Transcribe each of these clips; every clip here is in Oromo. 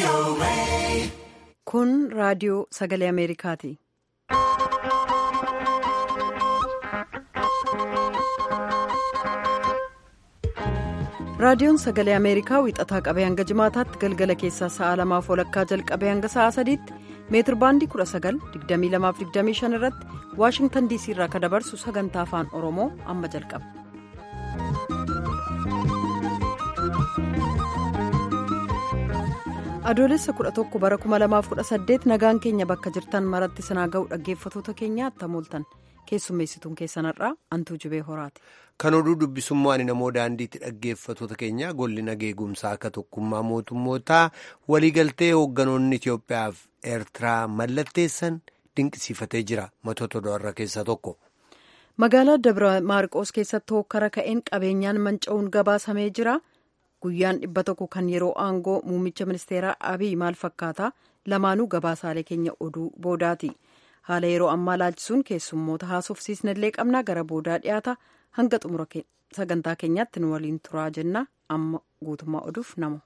Kun raadiyoo sagalee Ameerikaati. Raadiyoon sagalee Ameerikaa wixataa qabee hanga jimaataatti galgala keessaa sa'a lamaaf walakkaa jalqabee hanga sa'a sadiitti meetir baandii 19,2225 irratti Waashingtan DC irraa kan dabarsu sagantaa afaan Oromoo amma jalqaba. adoolessa 11 bara 2018 nagaan keenya bakka jirtan maratti sanaa ga'u dhaggeeffatoota keenya attamooltan keessummeessituun keessanarraa antuu jibee horaati. kan oduu dubbisummaa ani namoo daandiitti dhaggeeffatoota keenya golli nageegumsaa akka tokkummaa mootummootaa waliigaltee hoogganoonni Itiyoophiyaa fi eertiraa mallatteessan dinqisiifatee jira matoota do'arra keessaa tokko. magaalaa dabra maarqoos keessatti hokkara ka'een qabeenyaan manca'uun gabaasamee jira. guyyaan dhibba tokko kan yeroo aangoo muummicha ministeeraa abiy maal fakkaata lamaanuu gabaasaalee keenya oduu boodaati haala yeroo ammaa laalchisuun keessummoota haasofsiisnallee qabnaa gara boodaa dhiyaata hanga xumura sagantaa keenyaatti nu waliin turaa jenna amma guutummaa oduuf namu.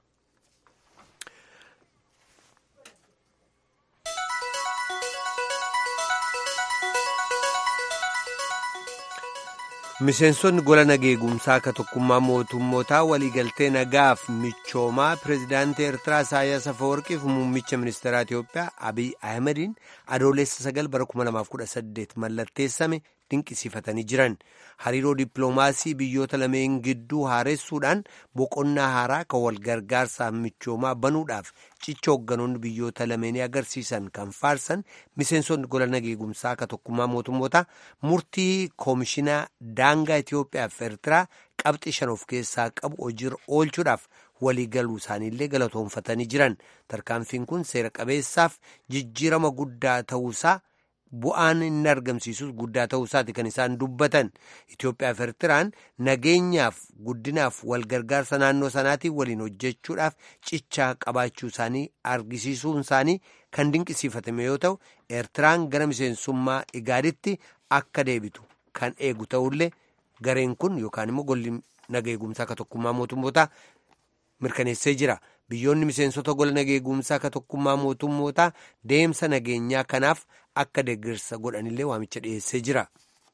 miseensonni gola nageegumsaa akka tokkummaa mootummootaa waliigaltee nagaaf michoomaa pireezidaantii eertiraa isaayyaas afawarqiif muummicha ministeeraa itiyoophiyaa abiy ahmediin adoolessa sagal bara 2018 mallatteessame dinqisiifatanii jiran hariiroo dippiloomaasii biyyoota lameen gidduu haaressuudhaan boqonnaa haaraa kan wal gargaarsaaf michoomaa banuudhaaf cicha hoogganoonni biyyoota lameenii agarsiisan kan faarsan miseensonni gola nageegumsaa akka tokkummaa mootummootaa murtii koomishinaa daangaa Itiyoophiyaa fi Eertiraa qabxii shan of keessaa qabu hojiirra oolchuudhaaf waliigaluu isaaniillee galatoonfatanii jiran tarkaanfiin kun seera qabeessaaf jijjiirama guddaa ta'uusaa. bu'aan inni argamsiisus guddaa ta'uusaati kan isaan dubbatan Itiyoophiyaa fi Eertiraan nageenyaaf guddinaaf walgargaarsa naannoo sanaatiin waliin hojjechuudhaaf cichaa qabaachuu isaanii argisiisuun isaanii kan dinqisiifatame yoo ta'u Eertiraan gara miseensummaa igaaditti akka deebitu kan eegu ta'ullee gareen kun yookaan immoo golli nageegumsaa akka tokkummaa mootummootaa mirkaneessee jira. biyyoonni miseensota gola nageegumsaa akka tokkummaa mootummootaa deemsa nageenyaa kanaaf akka deeggarsa godhanillee waamicha dhiyeessee jira.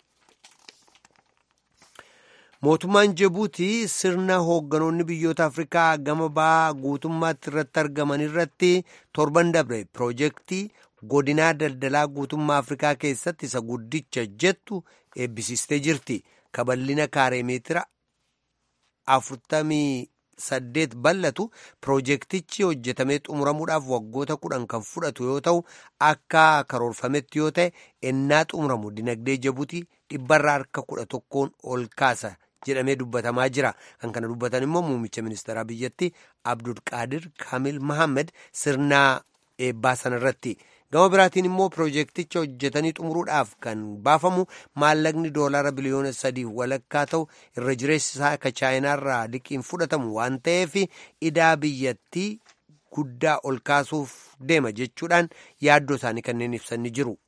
mootummaan jibuutii sirna hoogganoonni biyyoota afrikaa gama ba'aa guutummaatti irratti argaman irratti torban dabre piroojeektii godinaa daldalaa guutummaa afrikaa keessatti isa guddicha jettu eebbisiistee jirti kaballina kaaree meetira afurtamii. saddeet bal'atu piroojeektichi hojjetamee xumuramuudhaaf waggoota kudhan kan fudhatu yoo ta'u akka karoorfametti yoo ta'e ennaa xumuramu dinagdee jibuutii dhibbarraa harka kudha tokkoon ol kaasa jedhamee dubbatamaa jira kan kana dubbatan immoo muummicha ministeeraa biyyattii abdulqaadir kaamil mahammed sirnaa eebbaa sanarratti gama biraatiin immoo piroojeekticha hojjetanii xumuruudhaaf kan baafamu maallaqni doolaara biliyoona sadiif walakkaa ta'u irra jireessi isaa akka chaayinaarraa liqiin fudhatamu waan ta'eef idaa biyyattii guddaa ol kaasuuf deema jechuudhaan yaaddoo isaanii kanneen ibsanii jiru.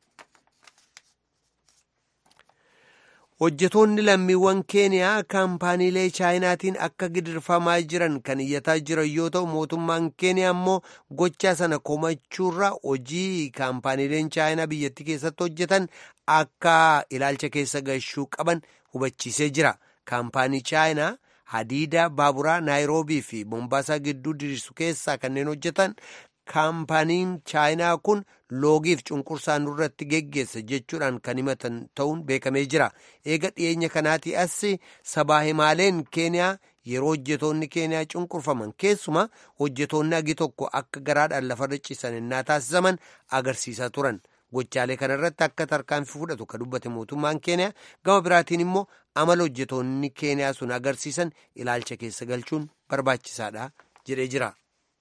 hojjetoonni lammiiwwan keeniyaa kaampaaniilee chaayinaatiin akka gidirfamaa jiran kan iyyataa jiran yoo ta'u mootummaan keeniyaa immoo gochaa sana komachuurra hojii kaampaaniileen chaayinaa biyyattii keessatti hojjetan akka ilaalcha keessa gashuu qaban hubachiisee jira kaampaanii chaayinaa hadiida baaburaa naayiroobii fi mombaasaa gidduu diriirsu keessaa kanneen hojjetan kaampaaniin chaayinaa kun loogiif cunqursaa nurratti geggeessa jechuudhaan kan himatan ta'uun beekamee jira eega dhiyeenya kanaatii as sabaa himaaleen keeniyaa yeroo hojjetoonni keeniyaa cunqurfaman keessuma hojjetoonni agi tokko akka garaadhaan lafarra ciisan innaa taasisaman agarsiisaa turan gochaalee kanarratti akka tarkaanfii fudhatu ka dubbate mootummaan keeniyaa gama biraatiin immoo amala hojjetoonni keeniyaa sun agarsiisan ilaalcha keessa galchuun barbaachisaadha jedhee jira.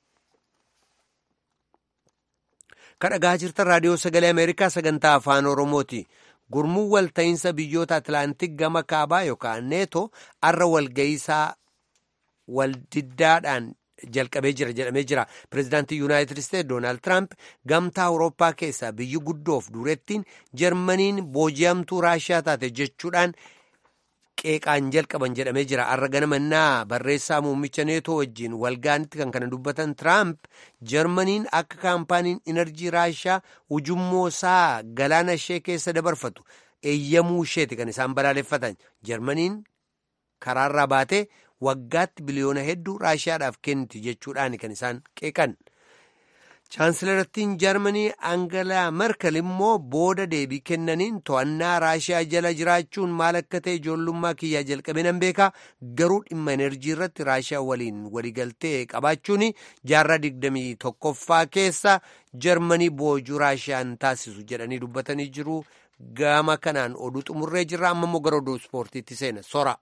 kadhagaa jirtan raadiyoo sagalee ameerikaa sagantaa afaan oromooti gurmuun walta'iinsa biyyoota atlaantik gama kaabaa yookaan neeto arra walga'iisaa waldiddaadhaan jalqabee jira jedhamee jira pireezidaantii yuunaayitid isteetsi doonaald tiraamp gamtaa awurooppaa keessaa biyyi guddoof dureettiin jarmaniin booji'amtuu raashiyaa taate jechuudhaan qeeqaan jalqaban jedhamee jira har'a ganamannaa barreessaa muummicha neetoo wajjiin walgaanitti kan kana dubbatan tiraamp jarmaniin akka kaampaaniin inerjii raashaa ujummoo isaa galaana ishee keessa dabarfatu eeyyamuu isheeti kan isaan balaaleffatan jarmaniin karaarraa baatee waggaatti biliyoona hedduu raashaadhaaf kenniti jechuudhaan kan isaan qeeqan. chaansilarattiin jarmanii angalaa merkel immoo booda deebii kennaniin to'annaa raashiyaa jala jiraachuun maal akka ta'e ijoollummaa kiyyaa jalqabee nan beekaa garuu dhimma enerjii irratti raashiyaa waliin waliigaltee qabaachuun jaarraa digdamii tokkoffaa keessa jarmanii boojuu raashiyaan taasisu jedhanii dubbatanii jiru gama kanaan oduu xumurree jirra amma immoo gara oduu ispoortiitti seena sora.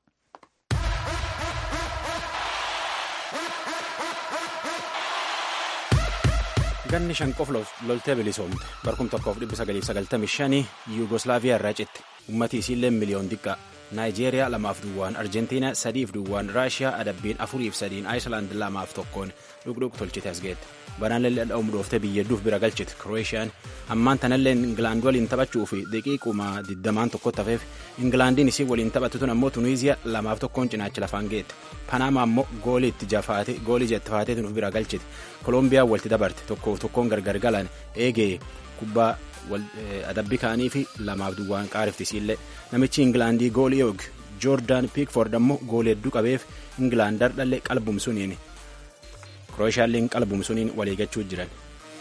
ganni shan qof loltee bilisoomte barkum tokkoof dhibba sagaliif sagaltamii shanii yuugoslaaviyaa irraa citte ummatii isiillee miliyoon xiqqaa naayijeeriyaa lamaaf duwwaan arjentiinaa sadiif duwwaan raashiyaa adabbiin afuriif sadiin aayislaand lamaaf tokkoon dhugdhug tolchite as geette banaallee dha'uum dhooftee biyyadduuf bira galchite kiroosiyaan ammaan tanallee ingilaand waliin taphachuu fi daqiiquma digdamaan tokkotti hafeef ingilaandiin isii waliin taphattu tun ammoo tuniiziyaa lamaaf tokkoon cinaacha lafaan geette panaama ammoo goolii itti jafaate goolii itti faatee tunuuf bira galchite kolombiyaa walitti dabarte tokkoof tokkoon gargar galan eegee kubbaa adabbii kaanii fi lamaaf duwwaan qaariftisiillee namichi ingilaandii goolii yoog joordaan piikford ammoo goolii hedduu qabeef ingilaandar dhallee qalbumsuniin kirooshaaliin qalbumsuniin waliigachuu jiran.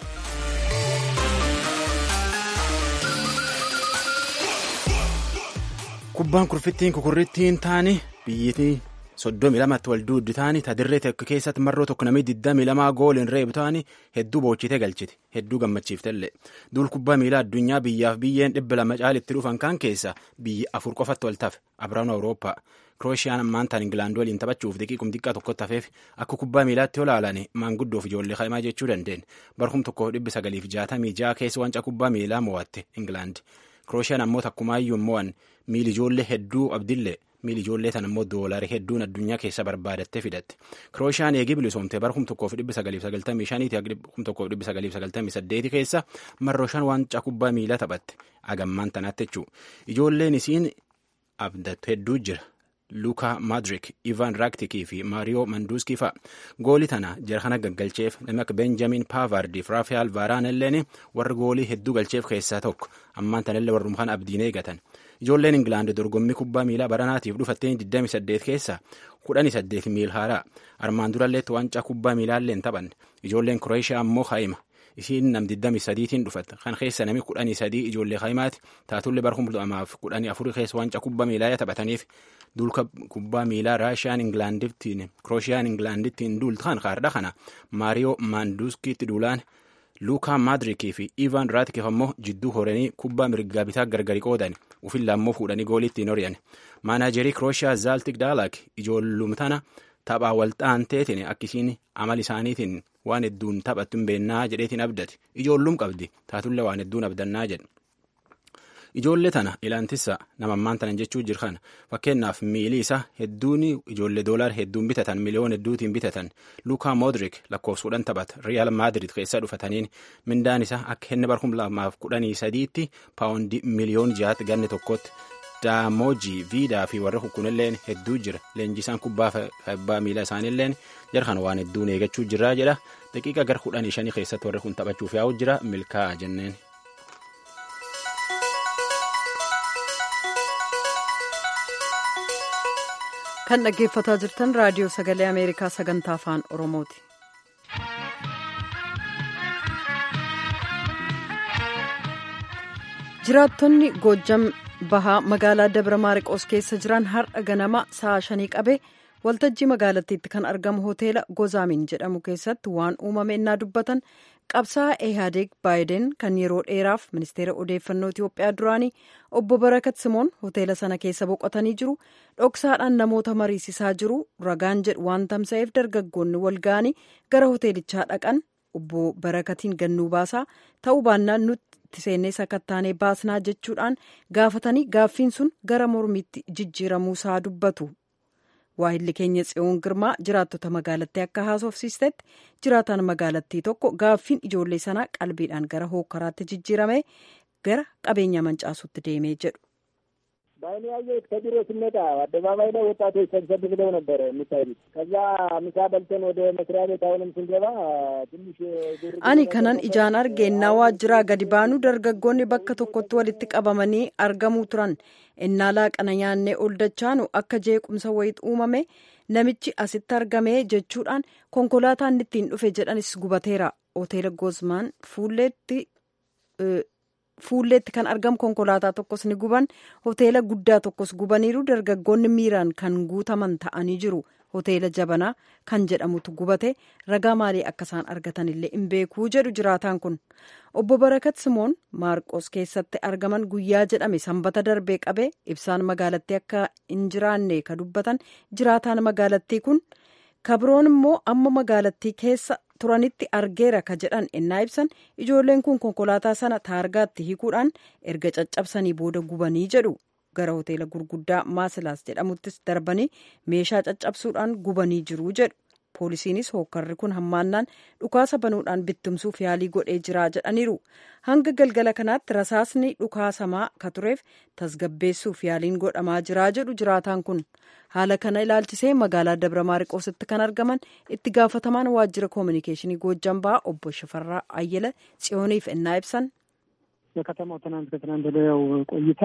kubbaan kurfittiin kukurrittiin taani biyyittii soddomii lamatti wal duuddi taani tadirree tokko keessatti marroo tokko namni digdamii lamaa gooliin reebu taani hedduu boochitee galchite hedduu gammachiiftellee duul kubbaa miilaa addunyaa biyyaaf biyyeen dhibba lama caalitti dhufan kan keessa biyya afur qofatti wal tafe abiraanu awurooppaa kiroosiyaan ammaantaan ingilaand waliin taphachuuf daqiiqum xiqqaa tokkotti hafeef akka kubbaa miilaatti olaalan maanguddoof ijoollee kaimaa jechuu dandeen barkum tokko dhibbi sagaliif jaatamii ja'a keessa wancaa kubbaa miilaa mo'atte ingilaand kiroosiyaan ammoo takkumaayyuu mo'an miili ijoollee hedduu abdillee miili ijoollee tan ammoo doolarii hedduun addunyaa keessa barbaadattee fidatte kiroosiyaan eegii bilisoomte bara kum tokkoof dhibbi sagaliif sagaltamii shaniiti kum tokkoof dhibbi sagaliif sagaltamii saddeeti keessa marroo shan waancaa kubbaa miilaa taphatte agammaan tanaatti jechuu ijoolleen isiin abdattu hedduu jira luukaa maadrik ivan raaktikii fi maariyoo manduuskii fa'a goolii tana jara kana gaggalcheef namni akka benjamin paavardiif raafael vaaraan illeen warra goolii hedduu galcheef keessaa tokko ammaan tanallee warrum kana abdiin eegatan ijoolleen ingilaand dorgommii kubbaa miilaa baranaatiif dhufatteen 28 keessa 18 miil haaraa armaan duralleetti waancaa kubbaa miilaalleen taphanne ijoolleen kureeshiyaa ammoo haa'ima isiin nam 23tiin dhufatte kan keessa nami 13 ijoollee haa'imaati taatullee bara 2014 keessa waancaa kubbaa miilaa taphataniif duulka kubbaa miilaa raashiyaan ingilaandittiin kiroosiyaan ingilaandittiin duultaan kaardha kana maariyoo maanduuskiitti duulaan luukaa maadrikii fi ivan raatikeef ammoo jidduu horanii kubbaa mirgaa bitaa gargari qoodan ufilla ammoo fuudhanii gooliittiin horiyan maanaajerii kirooshiyaa zaaltik daalak ijoollumtana taphaa walxaan teetiin akkisiin amal isaaniitiin waan hedduun taphattu hin beennaa jedheetiin abdate ijoollum qabdi taatullee waan hedduun abdannaa jedhe ijoollee tana ilaantissa namammaan tanan jechuu jirkan fakkeenyaaf miilii isaa hedduun ijoollee doolaar hedduun bitatan miliyoon hedduutiin bitatan luukaa moodrik lakkoofsuudhaan taphata riyaal maadrid keessaa dhufataniin mindaan isaa akka inni bara kuma lamaaf kudhanii sadiitti paawundii miliyoon jahaatti ganne tokkotti daamoojii viidaa fi warra kukkunilleen hedduu jira leenjisaan kubbaa abbaa miilaa isaaniilleen jarkan waan hedduun eegachuu jirraa jedha daqiiqa gara kudhanii shanii keessatti warri kun taphachuuf yaa'u jira milkaa'a jenneen. kan dhaggeeffataa jirtan raadiyoo sagalee ameerikaa sagantaa afaan oromooti. jiraattonni goojjam bahaa magaalaa dabra maariqoos keessa jiran har'a ganama sa'a shanii qabe waltajjii magaalattiitti kan argamu hoteela gozaamin jedhamu keessatti waan uumame innaa dubbatan qabsaa'aa ehaadeeg baayiden kan yeroo dheeraaf ministeera odeeffannoo itiyoophiyaa duraanii obbo barakat simoon hoteela sana keessa boqotanii jiru dhoksaadhaan namoota mariisisaa jiru ragaan jedhu waan tamsa'eef dargaggoonni walga'anii gara hoteelichaa dhaqan obbo barakatiin gannuu baasaa ta'uu baannaan nutti seennee sakattaanee baasnaa jechuudhaan gaafatanii gaaffiin sun gara mormiitti jijjiiramuusaa dubbatu. waahilli keenya tsiyoon girmaa jiraattota magaalattii akka haasofsiistetti jiraataan magaalattii tokko gaaffiin ijoollee sanaa qalbiidhaan gara hookkaraatti jijjiirame gara qabeenya mancaasutti deemee jedhu. በአይኔ ያየሁት ከቢሮ ስንመጣ አደባባይ ላይ ወጣቶች ሰብሰብ ብለው ነበረ የሚታዩት። ከዛ ምሳ በልተን ወደ መስሪያ ቤት አሁንም ስንገባ ትንሽ ani kanan ijaan arge innaa waajjiraa gadi baanu dargaggoonni bakka tokkotti walitti qabamanii argamuu turan innaa laaqana nyaannee ol dachaanu akka jeequmsa wayit uumame namichi asitti argame jechuudhaan konkolaataan ittiin dhufe jedhanis gubateera hoteela gozmaan fuulleetti fuulleetti kan argamu konkolaataa tokkos ni guban hoteela guddaa tokkos gubaniiru dargaggoonni miiraan kan guutaman ta'anii jiru hoteela jabanaa kan jedhamutu gubate ragaa maalii akka isaan argatan illee hin beekuu jedhu jiraataan kun obbo barakat simoon maarqos keessatti argaman guyyaa jedhame sanbata darbee qabe ibsaan magaalattii akka hin jiraanne ka dubbatan jiraataan magaalattii kun kabroon immoo amma magaalattii keessa turanitti argeera ka jedhan ennaa ibsan ijoolleen kun konkolaataa sana taargaatti hiikuudhaan erga caccabsanii booda gubanii jedhu gara hoteela gurguddaa maasilaas jedhamuttis darbanii meeshaa caccabsuudhaan gubanii jiru jedhu poolisiinis hookkarri kun hammaannaan dhukaasa banuudhaan bittimsuuf yaalii godhee jira jedhaniiru hanga galgala kanaatti rasaasni dhukaasamaa ka tureef tasgabbeessuuf yaaliin godhamaa jira jedhu jiraataan kun haala kana ilaalchisee magaalaa dabra maariqoositti kan argaman itti gaafatamaan waajjira koominikeeshinii goojjan ba'aa obbo Shifarraa Ayyala tsiyooniif ennaa ibsan በከተማው ትናንት ከትናንት ወዲያው ቆይታ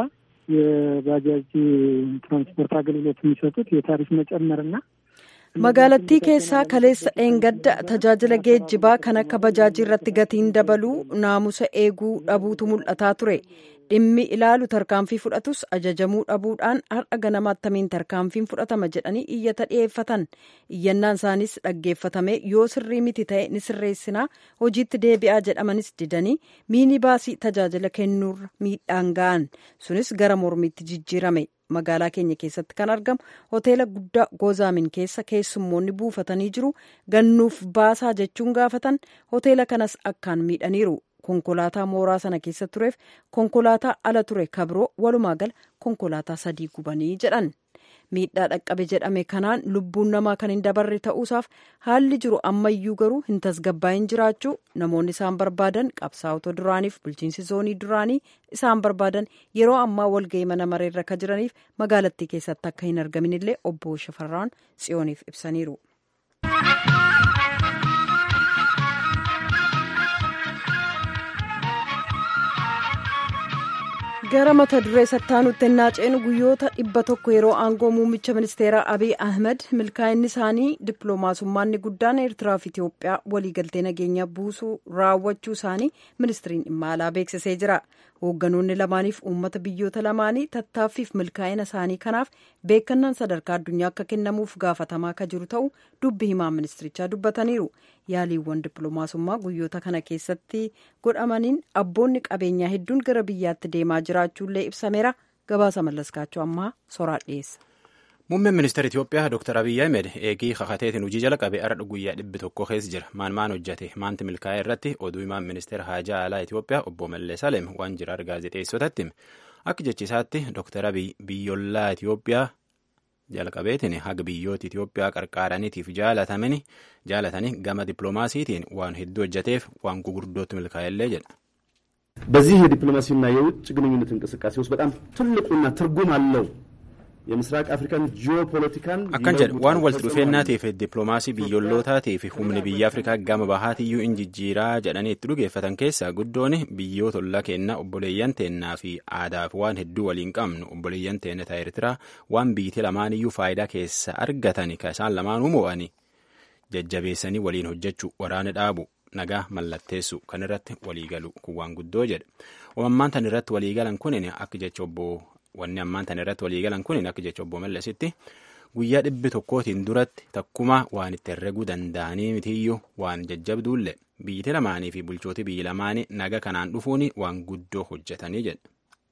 የባጃጅ ትራንስፖርት አገልግሎት የሚሰጡት የታሪፍ መጨመርና magaalattii keessaa kaleessa dheengadda tajaajila geejjibaa kan akka bajaajii irratti gatiin dabaluu naamusa eeguu dhabuutu mul'ataa ture dhimmi ilaalu tarkaanfii fudhatus ajajamuu dhabuudhaan har'a ganama attamiin tarkaanfiin fudhatama jedhanii iyyata dhiyeeffatan iyyannaan isaaniis dhaggeeffatame yoo sirrii miti ta'e ni sirreessinaa hojiitti deebi'aa jedhamanis didanii miini baasii tajaajila kennuurra miidhaan ga'an sunis gara mormiitti jijjiirame magaalaa keenya keessatti kan argamu hoteela guddaa gozaamin keessa keessummoonni buufatanii jiru gannuuf baasaa jechuun gaafatan hoteela kanas akkaan miidhaniiru konkolaataa mooraa sana keessa tureef konkolaataa ala ture kabroo walumaa gala konkolaataa sadii gubanii jedhan miidhaa dhaqqabe jedhame kanaan lubbuun namaa kan hin dabarre ta'uusaaf haalli jiru ammayyuu garuu hin tasgabbaa'in jiraachuu namoonni isaan barbaadan qabsaa'ota duraaniif bulchiinsi zoonii duraanii isaan barbaadan yeroo ammaa walga'ii mana mareerra ka jiraniif magaalattii keessatti akka hin argamin illee obbo Shafarraan tsiyooniif ibsaniiru. gara mata duree sattaanutti ennaa ceenu guyyoota dhibba tokko yeroo aangoo muummicha ministeeraa abiy ahmed milkaa'inni isaanii dippiloomaasummaanni guddaan eertiraa fi itiyoophiyaa waliigaltee nageenya buusuu raawwachuu isaanii ministiriin dhimma alaa beeksisee jira hoogganoonni lamaaniif uummata biyyoota lamaanii tattaaffiif milkaa'ina isaanii kanaaf beekannaan sadarkaa addunyaa akka kennamuuf gaafatamaa akka jiru ta'u dubbi himaa ministirichaa dubbataniiru yaaliiwwan dippiloomaasummaa guyyoota kana keessatti godhamaniin abboonni qabeenyaa hedduun gara biyyaatti deemaa jiraachuullee ibsameera gabaasa mallaskaachuu ammaa soraa dhiyeessa. Muummeen ministeera Itoophiyaa Dr. Abiyyi Ahmed eegii kakateetiin hojii jala qabee har'a guyyaa dhibbi tokko keessa jira. Maan maan hojjate maanti milkaa'e irratti oduu himaan ministeera haajaa alaa Itoophiyaa obbo Mallee Salem waan jira gaazexeessotatti hime. Akka jechisaatti Dr. Abiyyi biyyollaa Itoophiyaa jalqabeetiin haga biyyoota Itoophiyaa qarqaaraniitiif jaalatamani jaalatanii gama dippiloomaasiitiin waan hedduu hojjateef waan gugurdootti milkaa'ellee jedha. በዚህ የዲፕሎማሲና የውጭ ግንኙነት እንቅስቃሴ ውስጥ በጣም ትልቁና ትርጉም አለው የምስራቅ አፍሪካን ጂኦፖለቲካን akkan jedhu waan walitti dhufeenyaatiif dippiloomaasii biyyoollootaatii humni biyya afrikaa gama bahaatiyyuu in jijjiiraa jedhanii itti dhugeeffatan keessaa guddoon biyyoota ollaa kennaa obboleeyyan teennaa fi aadaaf waan hedduu waliin qabnu obboleeyyan teenna ta'a Eertiraa waan biyyatti lamaaniyyuu faayidaa keessa argatani ka isaan lamaanuu mo'anii jajjabeessanii waliin hojjechuu waraana dhaabu nagaa mallatteessu kan irratti waliigalu kun waan guddoo jedha ammaan tan irratti waliigalan kunin akka jecha obbo wanni ammaan tan irratti waliigalan kunin akka jecha obbo Mallasitti guyyaa dhibbi tokkootiin duratti takkuma waan itti herreguu danda'anii mitiyyuu waan jajjabduullee biyyiti lamaanii fi bulchooti biyyi lamaanii naga kanaan dhufuun waan guddoo hojjetanii jedha.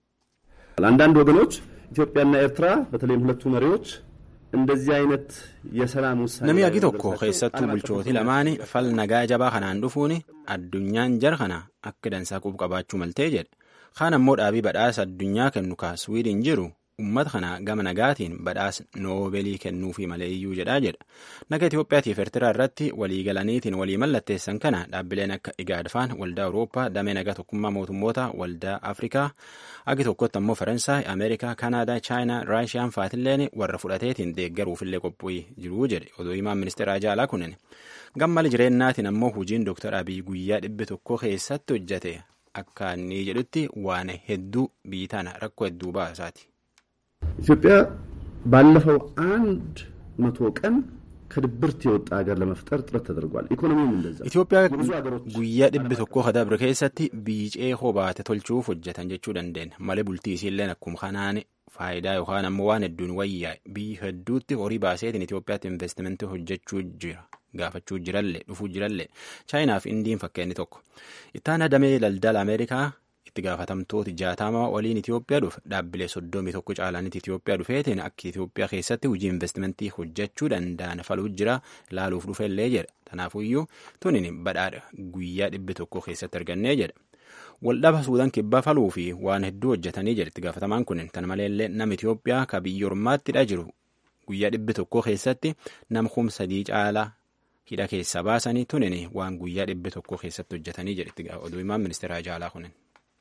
አንዳንድ ወገኖች ኢትዮጵያና ኤርትራ በተለይም ሁለቱ መሪዎች እንደዚህ አይነት የሰላም ውሳኔ Namni agi tokko keessattuu bulchootii lamaanii fal nagaa jabaa kanaan dhufuun addunyaan jara kana akka dansaa qubu qabaachuu maltee jedhe. Kaan ammoo dhaabii badhaasa addunyaa kennu ka Swiidin jiru ummata kana gama nagaatiin badhaasa noobeelii kennuufii malee iyyuu jedhaa jedha naga Itoophiyaatiif Eertiraa irratti walii galaniitiin walii mallatteessan kana dhaabbileen akka igaadfaan waldaa Awurooppaa damee nagaa tokkummaa mootummoota waldaa Afrikaa agi tokkotti ammoo Faransaay Ameerikaa Kanaadaa Chaayinaa Raashiyaan faatilleen warra fudhateetiin deeggaruufillee qophii jiruu jedhe odoo himaan ministeera jaalaa kunin gammali jireennaatiin ammoo hojiin Dr. Abiy guyyaa dhibbi tokko keessatti hojjete akka inni jedhutti waan hedduu biyyi tana rakkoo hedduu baasaati. ኢትዮጵያ ባለፈው አንድ መቶ ቀን ከድብርት የወጣ ሀገር ለመፍጠር ጥረት ተደርጓል። ኢኮኖሚውም እንደዛ። ኢትዮጵያ guyyaa dhibbi tokko kadabre keessatti biicee hobaate tolchuuf hojjetan jechuu dandeenya. Malee bultii isiilleen akkuma kanaan faayidaa yookaan ammoo waan hedduun wayyaa biyyi hedduutti horii baaseetiin Itoophiyaatti investimentii hojjechuu jira. Gaafachuu jirallee dhufuu jirallee chaayinaaf indiin fakkeenyi tokko. Ittaan damee daldala Ameerikaa itti gaafatamtooti jaatamaa waliin Itoophiyaa dhufe dhaabbilee soddomii tokko caalaanitti Itoophiyaa dhufeetiin akka Itoophiyaa keessatti hojii investimentii hojjechuu danda'an faluu jira laaluuf dhufellee jedha. Kanaafuyyuu tunin badhaadha guyyaa dhibbi tokko keessatti argannee jedha. Waldhaba Suudaan kibbaa faluu fi waan hedduu hojjetanii jedha itti gaafatamaan kunin. Kana maleellee nama Itoophiyaa ka biyya ormaattidha jiru guyyaa dhibbi tokko keessatti nama kuma sadii caalaa hidha keessaa baasanii tunin waan guyyaa dhibbi tokko keessatti hojjetanii jedha oduu himaan ministeera jaalaa kunin.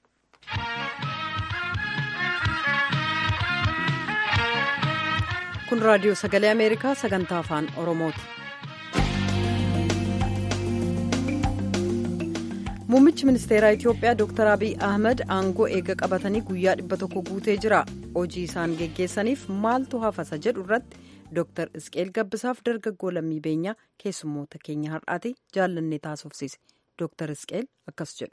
kun raadiyoo sagalee ameerikaa sagantaa afaan oromooti muummichi ministeeraa itiyoophiyaa dr abiy ahmed aangoo eega qabatanii guyyaa dhibba tokko guutee jira hojii isaan geggeessaniif maaltu hafasa jedhu irratti dr isqeel gabbisaaf dargaggoo lammii beenyaa keessummoota keenya har'aati jaallannee taasofsiise dr isqeel akkas jedhu.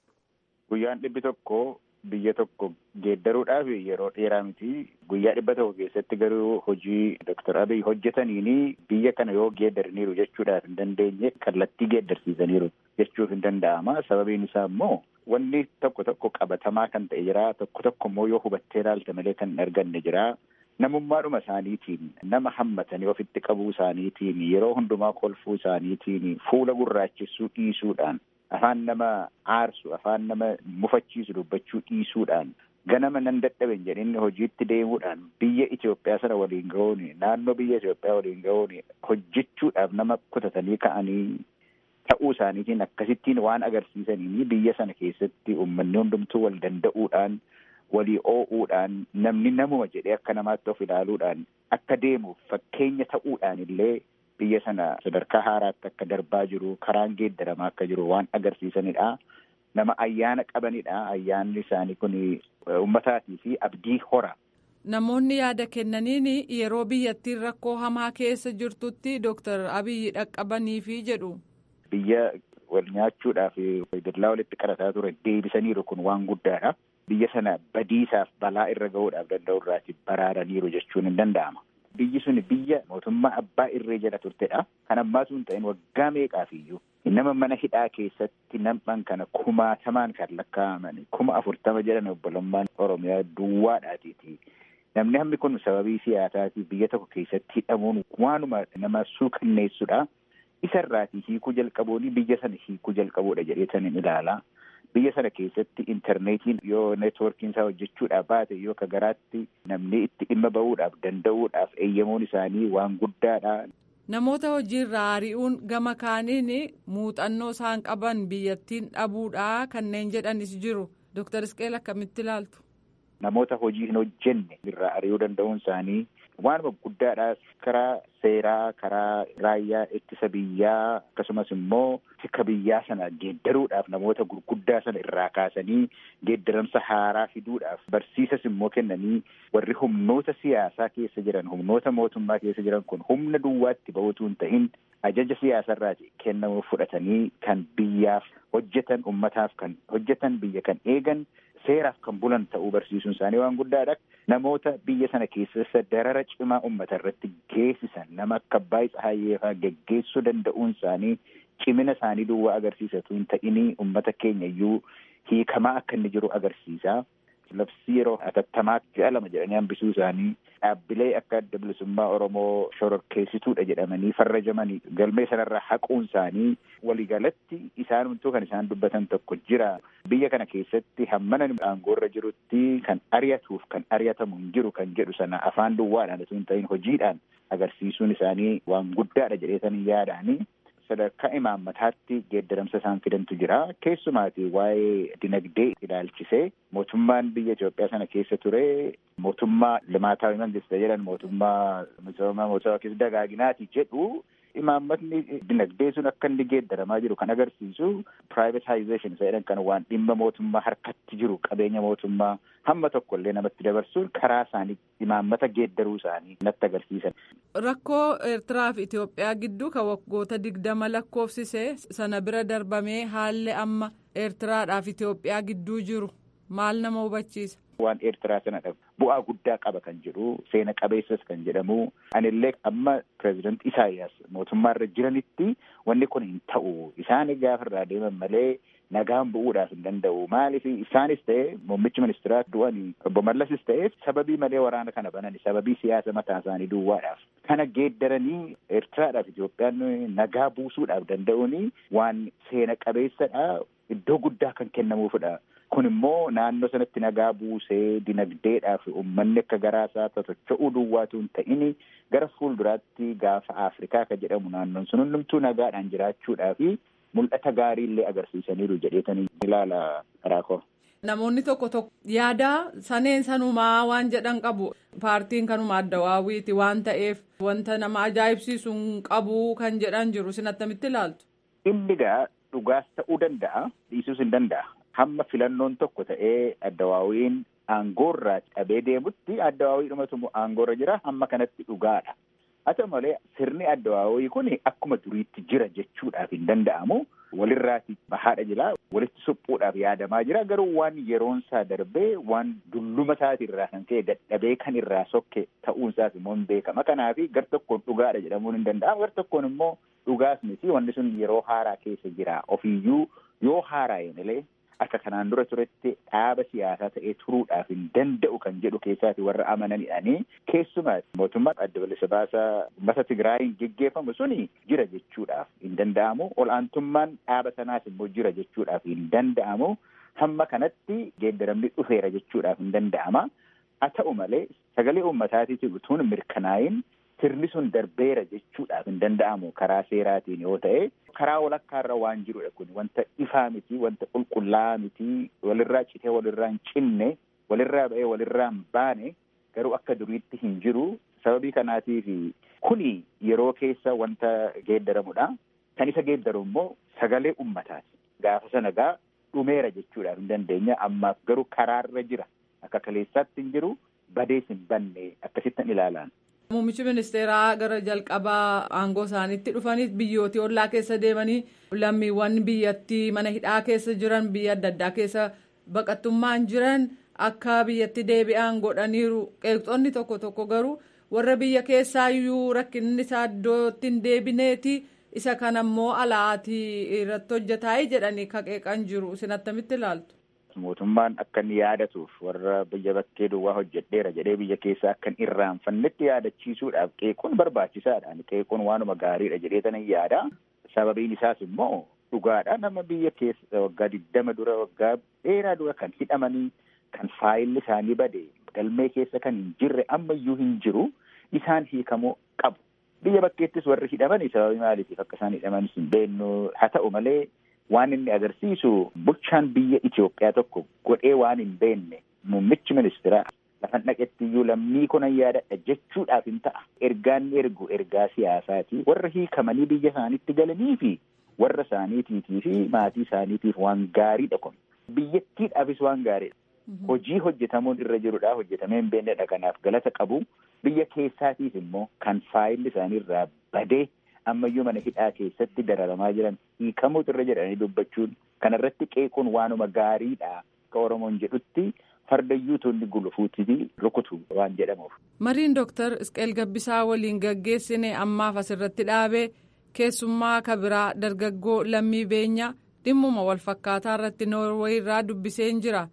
guyyaan dhibbi tokko biyya tokko geeddaruudhaaf yeroo dheeraa miti guyyaa dhibba tokko keessatti garuu hojii Dr. Abiy hojjetaniini biyya kana yoo geeddaraniiru jechuudhaaf hin dandeenye kallattii geeddarsiisaniiru jechuuf hin danda'ama sababiin isaa immoo wanni tokko tokko qabatamaa kan ta'e jira tokko tokko immoo yoo hubattee ilaalte malee kan hin arganne jira namummaadhuma isaaniitiin nama hammatanii ofitti qabuu isaaniitiin yeroo hundumaa kolfuu isaaniitiin fuula gurraachessuu dhiisuudhaan afaan nama aarsu afaan nama mufachiisu dubbachuu dhiisuudhaan ganama nan dadhaben jedhinni hojiitti deemuudhaan biyya Itoophiyaa sana waliin ga'uun naannoo biyya Itoophiyaa waliin ga'uun hojjechuudhaaf nama kutatanii ka'anii ta'uu isaaniitiin akkasittiin waan agarsiisanii biyya sana keessatti uummanni hundumtuu wal danda'uudhaan walii oo'uudhaan namni namuma jedhee akka namaatti of ilaaluudhaan akka deemuuf fakkeenya ta'uudhaan illee biyya sana sadarkaa haaraatti akka darbaa jiru karaan geeddaramaa akka jiru waan agarsiisanidha. Nama ayyaana qabanidha. Ayyaanni isaanii kun uummataatii fi abdii hora. Namoonni yaada kennaniin yeroo biyyattiin rakkoo hamaa keessa jirtutti Dooktar Abiyyi dhaqqabaniifi jedhu. Biyya wal nyaachuudhaaf dallaa walitti qarataa ture deebisaniiru kun waan guddaadha. Biyya sana badiisaaf balaa irra ga'uudhaaf danda'u irraati baraaraniiru jechuun hin danda'ama. Biyyi sun biyya mootummaa abbaa irree jala turtedha. Kan ammaa sun ta'in waggaa meeqaaf iyyuu nama mana hidhaa keessatti nam'an kana kumaatamaan kan lakkaa'aman kuma afurtama jedhan obbolummaan Oromiyaa duwwaadhaatiiti. Namni hammi kun sababii siyaasaatiif biyya tokko keessatti hidhamuun waanuma nama suukanneessudha. Isarraatii hiikuu jalqabuun biyya sana hiikuu jalqabuudha jedheetaniin ilaala. Biyya sana keessatti intarneetiin yoo neetwoorkiin isaa hojjechuudhaaf baate yoo ka garaatti namni itti dhimma ba'uudhaaf danda'uudhaaf eeyyamuun isaanii waan guddaadha. Namoota hojiirraa ari'uun gama kaaniin muuxannoo isaan qaban biyyattiin dhabuudha kanneen jedhanis jiru. Dooktar Isqeel akkamitti ilaaltu? Namoota hojii hin hojjenne irraa ari'uu danda'uun isaanii waanuma guddaadha. Karaa seeraa, karaa raayyaa ittisa biyyaa akkasumas immoo tika biyyaa sana geeddaruudhaaf namoota gurguddaa sana irraa kaasanii geeddaramsa haaraa fiduudhaaf barsiisas immoo kennanii warri humnoota siyaasaa keessa jiran humnoota mootummaa keessa jiran kun humna duwwaatti ba'uutu hin ta'in ajaja siyaasarraati kennamu fudhatanii kan biyyaaf hojjetan ummataaf kan hojjetan biyya kan eegan seeraaf kan bulan ta'uu barsiisuun isaanii waan guddaadha. Namoota biyya sana keessa darara cimaa uummata irratti geessisan nama akka Abbaay Tsahaayeefaa geggeessuu danda'uun isaanii cimina isaanii duwwaa agarsiisatu hin ta'inii uummata keenya iyyuu hiikamaa akka inni jiru agarsiisa. labsii yeroo atattamaatti ji'a lama jedhanii hambisuu isaanii dhaabbilee akka adda bilisummaa Oromoo shororkeessituudha jedhamanii farrajamanii galmee sanarraa haquun isaanii waliigalatti isaanumtuu kan isaan dubbatan tokko jira. Biyya kana keessatti hammana aangoorra jirutti kan ari'atuuf kan ari'atamu hin jiru kan jedhu sana afaan duwwaadhaan osoo hin ta'in hojiidhaan agarsiisuun isaanii waan guddaadha jedheetanii yaadaanii sadarkaa imaammataatti geeddaramsa isaan fidantu jira. Keessumaati waa'ee dinagdee ilaalchisee mootummaan biyya Itoophiyaa sana keessa ture mootummaa limaataawi mangista jedhan mootummaa misooma mootummaa keessa dagaaginaati jedhu imaammatni dinagdee sun akka inni geeddaramaa jiru kan agarsiisu privatization isa jedhan kan waan dhimma mootummaa harkatti jiru qabeenya mootummaa hamma tokko illee namatti dabarsuun karaa isaanii imaammata geeddaruu isaanii natti agarsiisan. Rakkoo Eertiraa fi Itoophiyaa gidduu kan waggoota digdama lakkoofsise sana bira darbamee haalli amma Eertiraadhaa fi Itoophiyaa gidduu jiru maal nama hubachiisa? Waan Eertiraa sanadha bu'aa guddaa qaba kan jedhu seena qabeessas kan jedhamu anillee amma pireezidant Isaayyaas mootummaarra jiranitti wanni kun hin ta'u isaan gaafa irraa deeman malee nagaan bu'uudhaaf hin danda'u maaliif isaanis ta'e muummichi ministeeraa du'anii obbo Mallasis ta'e sababii malee waraana kana banani sababii siyaasa mataa isaanii duwwaadhaaf kana geeddaranii Eertiraadhaaf Itoophiyaan nagaa buusuudhaaf danda'uuni waan seena qabeessadha iddoo guddaa kan kennamuufidha. Kun immoo naannoo sanatti nagaa buusee dinagdeedhaaf uummanni akka garaasaa totocho'uu duwwaatu hin ta'in gara fuulduraatti gaafa Afrikaa kan jedhamu naannoon sun hundumtuu nagaadhaan jiraachuudhaaf mul'ata gaarii illee agarsiisaniiru jedheetanii ilaala raakoo. Namoonni tokko tokko yaada saneen sanumaa waan jedhan qabu paartiin kanuma adda waawwiiti waan ta'eef wanta nama ajaa'ibsiisu hin qabu kan jedhan jiru isin attamitti ilaaltu. Inni gaa dhugaas ta'uu danda'a dhiisuus hin danda'a. hamma filannoon tokko ta'ee addawaawiin aangoorraa cabee deemutti addawaawiidhumatu aangoorra jira hamma kanatti dhugaadha. Haa ta'u malee sirni addawaawii kun akkuma duriitti jira jechuudhaaf hin danda'amu. Walirraati bahaadha jira walitti suphuudhaaf yaadamaa jira garuu waan yeroonsaa darbee waan dulluma isaati irraa kan ka'e dadhabee kan irraa sokke ta'uunsaas immoo hin beekama. Kanaaf gar tokkoon dhugaadha jedhamuun hin danda'amu gar tokkoon immoo dhugaas miti wanni sun yeroo haaraa keessa jira ofiiyyuu yoo haaraa'een illee akka kanaan dura turetti dhaaba siyaasaa ta'ee turuudhaaf hin danda'u kan jedhu keessaati warra amananidhaanii keessumaa mootummaa adda bilisa baasaa uummata Tigraayiin geggeeffamu suni jira jechuudhaaf hin danda'amu ol'aantummaan dhaaba sanaas immoo jira jechuudhaaf hin danda'amu hamma kanatti geeddaramni dhufeera jechuudhaaf hin danda'ama haa ta'u malee sagalee uummataatiif utuun mirkanaayin sirni sun darbeera jechuudhaaf hin danda'amu karaa seeraatiin yoo ta'e karaa walakkaarra waan jirudha kun wanta ifaa miti wanta qulqullaa'aa miti walirraa citee walirraa hin cinne walirraa ba'ee walirraa hin baane garuu akka duriitti hin jiru sababii kanaatiif kuni yeroo keessa wanta geeddaramudha kan isa geeddaru immoo sagalee ummataati gaafa sana gaa dhumeera jechuudhaaf hin dandeenya ammaaf garuu karaarra jira akka kaleessaatti hin jiru badees hin banne akkasittan ilaalaan. Muummichi ministeeraa gara jalqabaa aangoo isaaniitti dhufanii biyyootii ollaa keessa deemanii lammiiwwan biyyattii mana hidhaa keessa jiran biyya adda addaa keessa baqattummaan jiran akka biyyatti deebi'an godhaniiru qeeqxoonni tokko tokko garuu warra biyya keessaayyuu rakkinni isaa iddootti hin deebineeti isa kana immoo alaatii irratti hojjetaa jedhanii qeeqan jiru isin attamitti ilaaltu. mootummaan akka inni yaadatuuf warra biyya bakkee duwwaa hojjedheera jedhee biyya keessaa akka hin irraanfannetti yaadachiisuudhaaf qeequun barbaachisaadha. Qeequun waanuma gaariidha jedhee tan yaada. Sababiin isaas immoo dhugaadha nama biyya keessa waggaa digdama dura waggaa dheeraa dura kan hidhamanii kan faayilli isaanii bade galmee keessa kan hin jirre ammayyuu hin jiru isaan hiikamuu qabu. Biyya bakkeettis warri hidhamanii sababii maaliitiif akka isaan hidhamanis hin beeknu haa ta'u malee waan inni agarsiisu bulchaan biyya Itoophiyaa tokko godhee waan hin beekne muummichi ministeeraa lafan dhaqetti iyyuu lammii kuna yaadadha jechuudhaaf hin ta'a. Ergaan ergu ergaa siyaasaati. Warra hiikamanii biyya isaaniitti galanii fi warra isaaniitiitii fi maatii isaaniitiif waan gaariidha kun. Biyyattiidhaafis waan gaariidha. Hojii hojjetamuun irra jirudha. Hojjetamee hin beeknedha. Kanaaf galata qabu. Biyya keessaatiif immoo kan faayilli isaanii irraa badee ammayyuu mana hidhaa keessatti dararamaa jiran hiikamuutu irra jedhanii dubbachuun kanarratti qeequun waanuma gaariidha akka Oromoon jedhutti fardayyuu tonni gulufuutti rukutu waan jedhamuuf. Mariin Dooktar Isqeel Gabbisaa waliin gaggeessine ammaaf asirratti dhaabee keessummaa kabiraa dargaggoo lammii beenyaa dhimmuma walfakkaataa irratti noorwee irraa dubbiseen jira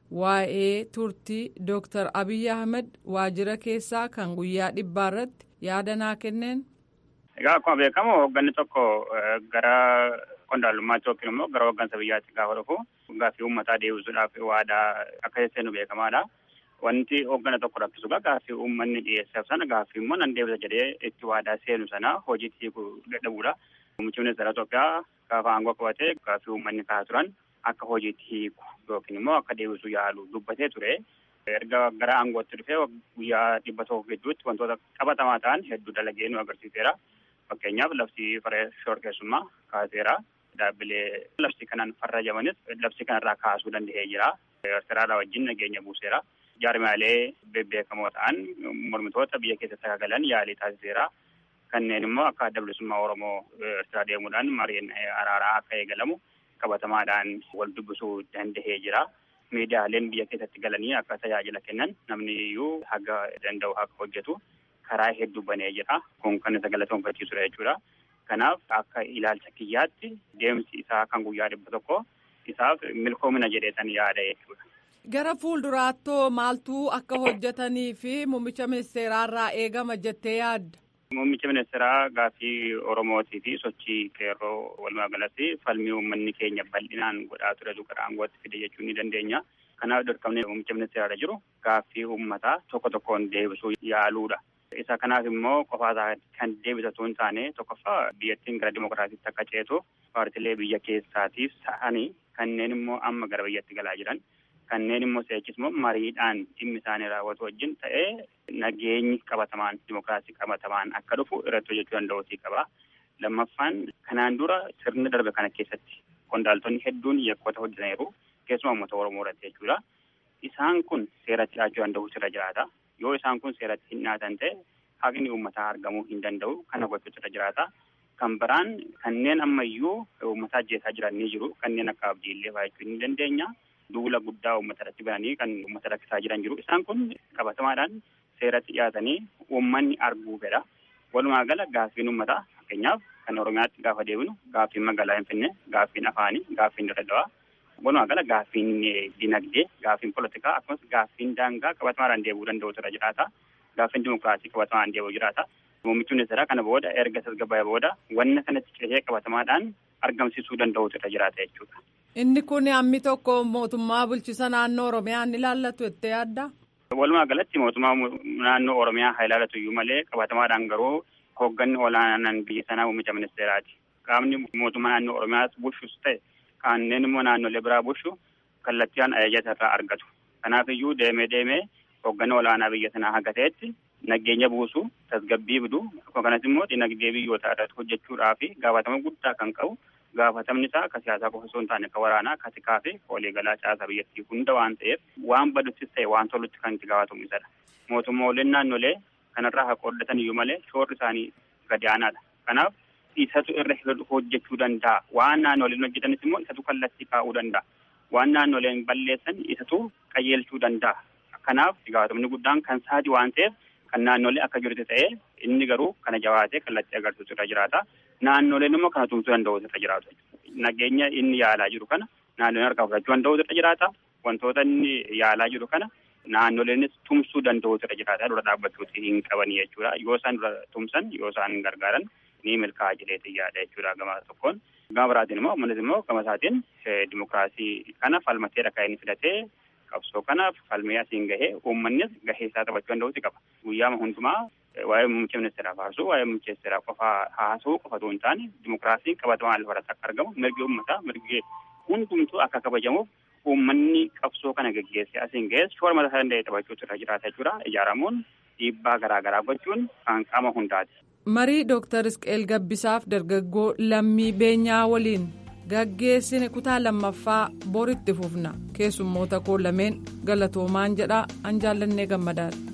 waa'ee turtii Dr. Abiy Ahmed waajjira keessaa kan guyyaa dhibbaa irratti yaada naa kenneen. Egaa akkuma beekamu hoogganni tokko gara qondaalummaatti yookiin immoo gara hooggansa biyyaatti gaafa dhufu gaaffii uummataa deebisuudhaaf waadaa akka seenu beekamaadha. Wanti hooggana tokko rakkisu gaaffii uummanni dhiyeesseef sana gaaffii immoo nan deebisa jedhee itti waadaa seenu sana hojiitti hiikuu dadhabuudha. Muummichi ministeera Itoophiyaa gaafa aangoo qabatee gaaffii uummanni kaasaa turan akka hojiitti hiiku yookiin immoo akka deebisuu yaalu dubbatee ture. Erga gara aangootti dhufee guyyaa dhibba tokko gidduutti wantoota qabatamaa ta'an hedduu dalagee nu agarsiiseera. Fakkeenyaaf labsii farra shororkeessummaa kaaseera. Dhaabbilee labsii kanaan farrajamanis labsii kanarraa kaasuu danda'ee jira. Eertiraadhaa wajjin nageenya buuseera. Jaarmaalee bebbeekamoo ta'an mormitoota biyya keessatti galan yaalii taasiseera. Kanneen immoo akka adda bilisummaa Oromoo Eertiraa deemuudhaan mariin araaraa akka eegalamu qabatamaadhaan wal dubbisuu danda'ee jira. Miidiyaaleen biyya keessatti galanii akka tajaajila kennan namni iyyuu haga danda'u akka hojjetu karaa hedduu banee jira. Kun kan isa galateeffachiisudha jechuudha. Kanaaf akka ilaalcha kiyyaatti deemsi isaa kan guyyaa dhibba tokko isaaf milkoomina jedheetan yaada jechuudha. Gara fuulduraattoo maaltu akka hojjetanii fi muummicha ministeeraarraa eegama jettee yaadda? Muummicha ministeeraa gaaffii Oromootii fi sochii qeerroo walumaa galatti falmii uummanni keenya bal'inaan godhaa ture gara aangootti fide jechuu ni dandeenya. Kanaaf dirqamni muummicha ministeeraarra jiru gaaffii uummataa tokko tokkoon deebisuu yaaluudha. Isa kanaaf immoo qofaasaa kan deebisatu hin taane tokkoffaa biyyattiin gara dimokiraatiitti akka ceetu paartilee biyya keessaatiif ta'anii kanneen immoo amma gara biyyatti galaa jiran kanneen immoo seechis immoo mariidhaan dhimmi isaanii raawwatu wajjin ta'ee nageenyi qabatamaan dimokiraasii qabatamaan akka dhufu irratti hojjechuu danda'uutii qaba. Lammaffaan kanaan dura sirna darbe kana keessatti qondaaltonni hedduun yakkoota hojjetaniiru keessumaa uummata Oromoo irratti jechuudha. Isaan kun seeratti dhiyaachuu danda'u irra jiraata. Yoo isaan kun seeratti hin dhiyaatan ta'e haqni uummataa argamuu hin danda'u kana gochuutu irra jiraata. Kan biraan kanneen ammayyuu uummata ajjeesaa jiran ni jiru. Kanneen akka abdiillee fa'aa ni dandeenya. Duula guddaa uummata irratti bananii kan uummata rakkisaa jiran jiru. Isaan kun qabatamaadhaan seeratti dhiyaatanii uummanni arguu fedha. Walumaa gala gaaffiin uummataa fakkeenyaaf kan Oromiyaatti gaafa deebinu gaaffiin magaalaa Finfinnee, gaaffiin afaanii, gaaffiin Dirreedawaa. Walumaa gala gaaffiin dinagdee, gaaffiin politikaa akkasumas gaaffiin daangaa qabatamaadhaan deebi'uu danda'utu irra jiraata. Gaaffiin dimokiraasii qabatamaan deebi'uu jiraata. Muummichi ministeeraa kana booda erga tasgabbaa'ee booda wanna kanatti ceesee qabatamaadhaan argamsiisuu danda'utu irra jiraata jechuudha. Inni kun hammi tokko mootummaa bulchisa naannoo Oromiyaa ni ilaallatu jettee yaadda? Walumaa galatti mootummaa naannoo Oromiyaa haa ilaallatu iyyuu malee qabatamaadhaan garuu hoogganni olaanaan biyya sanaa muummicha ministeeraati. Qaamni mootummaa naannoo Oromiyaa bulchus ta'e kanneen immoo naannolee biraa bulchu kallattiidhaan ajaja irraa argatu. Kanaaf iyyuu deemee deemee hoogganni olaanaa biyya sanaa haga ta'etti nageenya buusu tasgabbii fidu akkasumas immoo dinagdee biyyootaa irratti hojjechuudhaa fi gaafatama guddaa kan qabu gaafatamni isaa akka siyaasaa qofa osoo hin taane akka waraanaa akka tikaa fi waliigalaa caasaa biyyattii hunda waan ta'eef waan baduttis ta'e waan tolutti kan itti gaafatamu isadha. Mootummooleen naannolee kanarraa haa qooddatan iyyuu malee shoorri isaanii gadi aanaadha. Kanaaf isatu irra hojjechuu danda'a. Waan naannoleen hojjetanis immoo isatu kallattii kaa'uu danda'a. Waan naannoleen balleessan isatu qajeelchuu danda'a. Kanaaf gaafatamni guddaan kan saati waan ta'eef kan naannolee akka jirutti ta'ee inni garuu kana jabaatee kallattii agarsiisu irra jiraata. Naannoleen immoo kana tumsuu danda'u irra jiraatu. Nageenya inni yaalaa jiru kana naannoleen harkaa fudhachuu danda'u irra jiraata. Wantoota inni yaalaa jiru kana naannoleenis tumsuu danda'u irra jiraata. Dura dhaabbachuuti hin qabanii jechuudha. Yoo isaan dura tumsan yoo isaan gargaaran ni milkaa'a jedheeti yaada jechuudha gama tokkoon. Gama biraatiin immoo ammanis immoo gama isaatiin dimokiraasii kana falmateedha kan inni filatee qabsoo kanaaf falmee asiin gahee uummannis gahee isaa taphachuu danda'uuti qaba. Guyyaama hundumaa waa'ee muummicha ministeeraa haasuu waa'ee muummicha ministeeraa qofaa haasuu qofatu hin taane dimokiraasiin qabatamaan lafarratti akka argamu mirgi uummataa mirgi hundumtuu akka kabajamuuf uummanni qabsoo kana geggeessee asiin gahees shoora mataa isaa danda'e taphachuutu irra jiraata jechuudha. Ijaaramuun dhiibbaa garaa garaa gochuun kan qaama hundaati. Marii Dooktar Isqeel Gabbisaaf dargaggoo lammii beenyaa waliin gaggeessine kutaa lammaffaa boritti fufna keessummoota koo lameen galatoomaan jedha an jaallannee gammadaadha.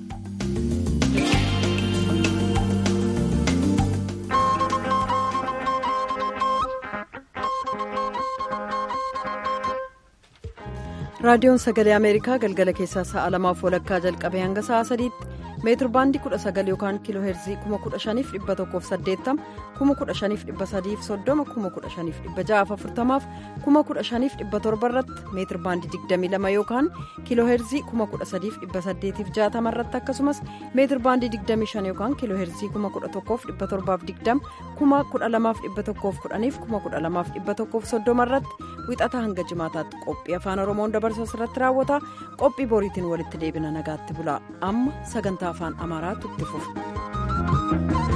raadiyoon sagalee ameerikaa galgala keessaa sa'a lamaaf walakkaa jalqabee hanga sa'a sadiitti meetir baandii 19 yookaan kiiloo heerzii 15180 15330 15640 15540 irratti meetir baandii 22 yookaan kiiloo heerzii 13860 irratti akkasumas meetir baandii 25 yookaan kiiloo heerzii 11720 12110 12130 irratti wixataa hanga jimaataatti qophii afaan oromoon dabarsu irratti raawwata qophii boriitiin walitti deebina nagaatti bula amma sagantaa afaan amaaraatu itti fufa.